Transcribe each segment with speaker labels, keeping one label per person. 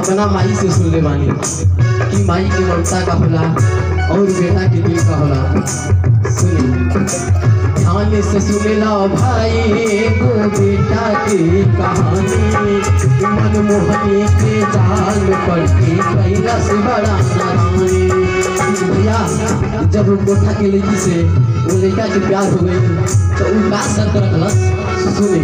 Speaker 1: अपना माई से सुन ले बानी कि माई के ममता का होला और बेटा के दिल का होला सुनी ध्यान से सुन लो भाई को बेटा की कहानी मनमोहनी के जाल पर के कैला से बड़ा नारानी भैया जब वो कोठा के लड़की से वो लड़का के प्यार हो गई तो वो का शर्त रखलस सुने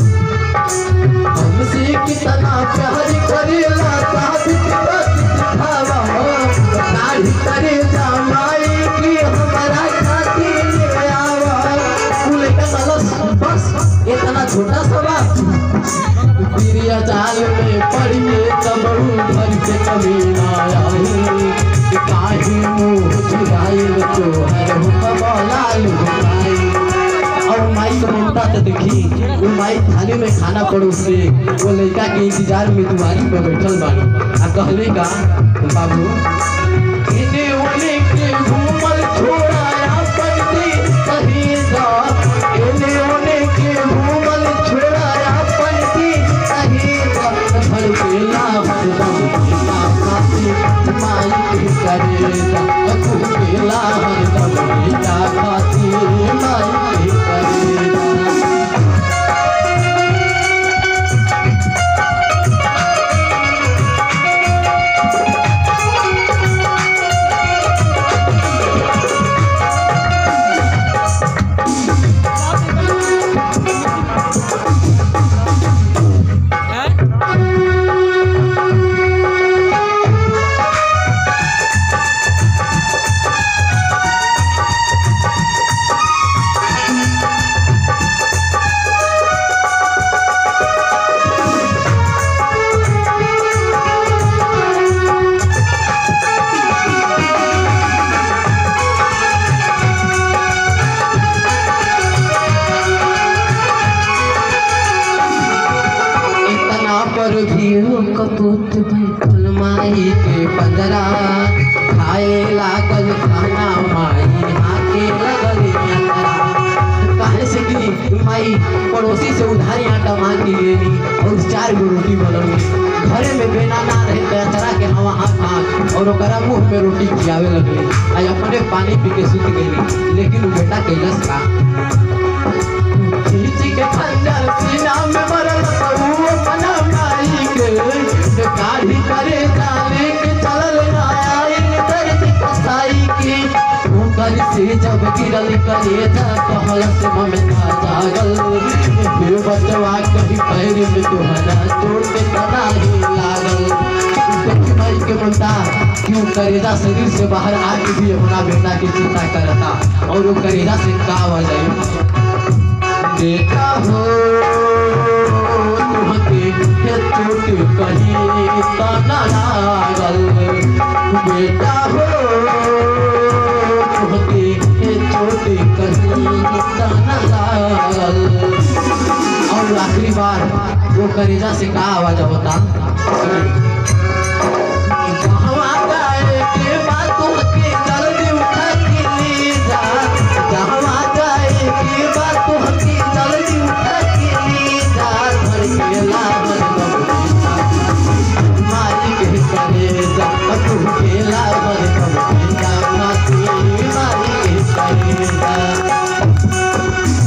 Speaker 1: हमसे कितना प्यार करेला साबित दिखावा दाढ़ी करे जमाई की हमारा खातिर ले आवा फूल का सलस बस इतना छोटा सा बात प्रिया जाल में पड़िए तब घर के कभी ना आई काहे मुंह चुराइल तो हर हुक्म लाल हुकाई और माई का ममता तो देखी वो माई थाली में खाना परोस के वो लड़का के इंतजार में दुआरी पे बैठल बानी आ कहले का बाबू इने ओने के घूमल छोड़ा अपन दी कहीं जा इने ओने के घूमल छोड़ा अपन दी कहीं जा भर के लाभ दम ना खाती माई के करे जा तू के लाभ दम ना खाती माई के करे जा इतना पर भी हो कपूत बैठल माई के बदरा खाए लागल खाना माई हाथे लगल यात्रा काहे से कि माई पड़ोसी से उधारी आटा मांग के लेनी और चार गो रोटी बनल घरे में बेना ना रहे बेचारा के हवा हाथ हाथ और ओकरा मुंह में रोटी खियावे लगली आ अपने पानी पी के सुत गई लेकिन उ बेटा कैलस का खींच के खंजर सीना में मरल तू अपना माई के काढ़ी करे जाने के चलल आयल दर्द कसाई के ऊपर से जब गिरल करे जा कहल से ममता जागल फिर बचवा कहीं पैर में तोहरा चोट के तना ही लागल देखी माई के ममता क्यों करेजा शरीर से बाहर आके भी अपना बेटा की चिंता करता और वो करेजा से का वजह बेटा हो तुमके हे चोट कहीं तना लागल बेटा हो तुमके हे चोट कहीं तना लागल और आखिरी बार वो करेजा से का आवाज होता कहवा जाए के बात होके जल्दी उठा के ले जा कहवा जाए के बात होके जल्दी उठा के ले जा घर के लाभन बबुआ मालिक है करे जा तू के लाभन बबुआ माती मालिक है करे जा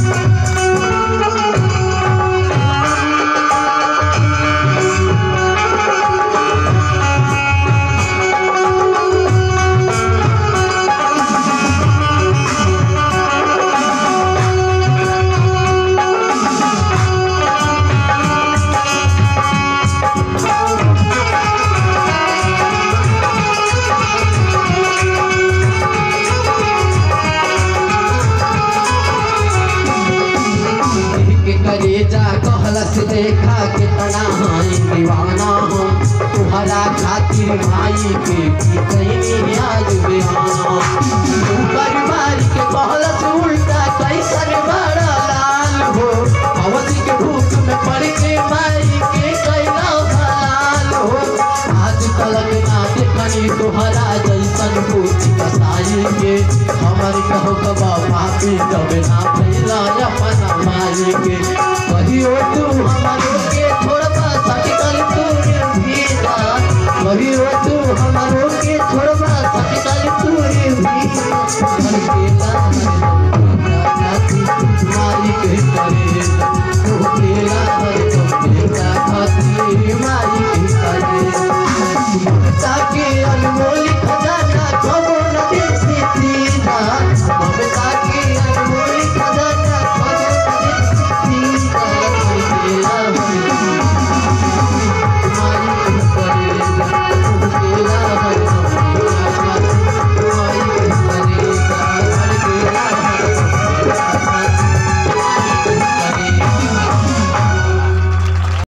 Speaker 1: के करेजा कहलस देखा कितना हाई दीवाना हम तुहरा खातिर भाई के की कहीं आज बेहाना तू परिवार के कहलस उल्टा कैसन बड़ा लाल हो अवधि के भूख में पड़ के माई के कैला हलाल हो आज तलक ना देखनी तुहरा जैसन पूछ कसाई के हमर कहो कबा पापी तब ना फैला अपना माई के कहियो तू हमरो के थोड़ा सा सटकल तू भेजा करे